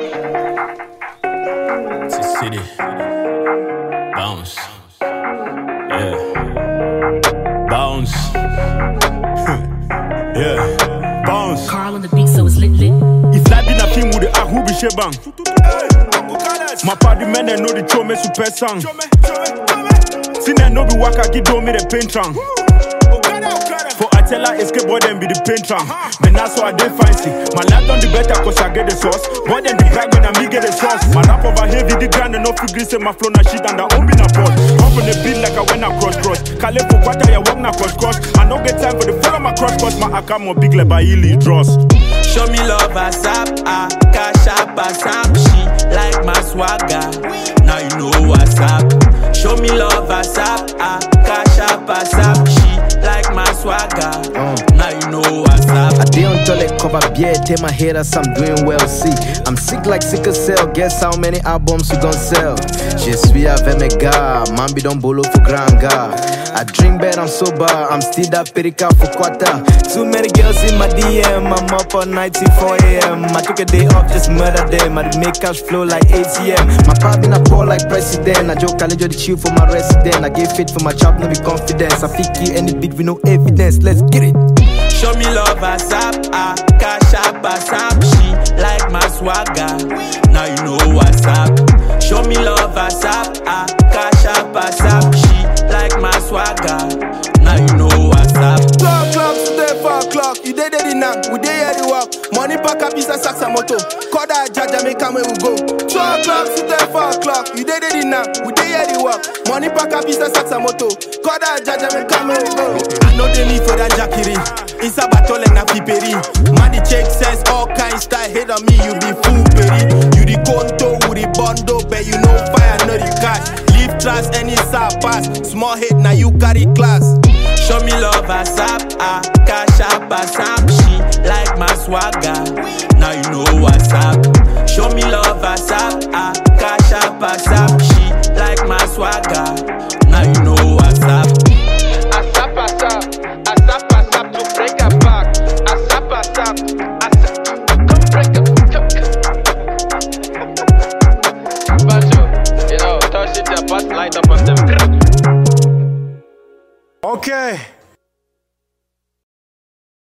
It's a city. Bounce. Yeah. Bounce. yeah. Bounce. Carl on the beat, so it's lit lit. If life been a film with the ahu be shebang. My party men they know the show me super song. Sin they know be waka give do me the paint trang. For I tell her escape boy them be the paint trang. Man that's why I dey fancy. My life done the better cause I get the sauce. Boy them the brag when I me get the sauce. My rap over heavy the grind and no figure say my flow na shit and I own be na boss. Up on the beat like I went across cross. Kale for quarter ya walk na cross cross. I no get time for the follow my cross cause my account more big like by Illy dross. Show me love ASAP, ah, cash up ASAP. She like my swagger, now you know what's up. Show me love ASAP, ah, cash up ASAP. She like my swagger, now you know what's up. I dey on toilet cover beer, tell my haters I'm doing well. See, I'm sick like sickle cell. Guess how many albums we gon' sell? Je suis avec mes gars, man be don bolo for granga. I drink bad, I'm sober, I'm still that perica for quarter. Too many girls in my DM, I'm up all night till 4 a.m. I took a day off, just murder them. I dey make cash flow like ATM. My pop in a poor like president. I joke, I the chill for my resident. I give fit for my chop, no be confidence. I fit kill any beat with no evidence. Let's get it. Show me love ASAP, ah, cash up ASAP. She like my swagger, now you know what's up. Show me love ASAP, ah, cash up ASAP. She like my swagger, now you know what's up. Two o'clock, today four o'clock. You dey there now, we dey here the work. Money pack up is a sax and moto. Call that jaja, make come we go. Two o'clock, today four o'clock. You dey there now, we dey here the work. Money pack up is a sax and moto. Call that jaja, make come we go. I know the need for that jackery. It's a battle like na piperi. Man, the check says all kinds style. Hate on me, you be fool, peri. You the conto with the bundle, but you know fire, no the cash. Leave class, any side pass. Small hit, now you carry class. Show me love ASAP, ah, cash up ASAP. She like my swagger,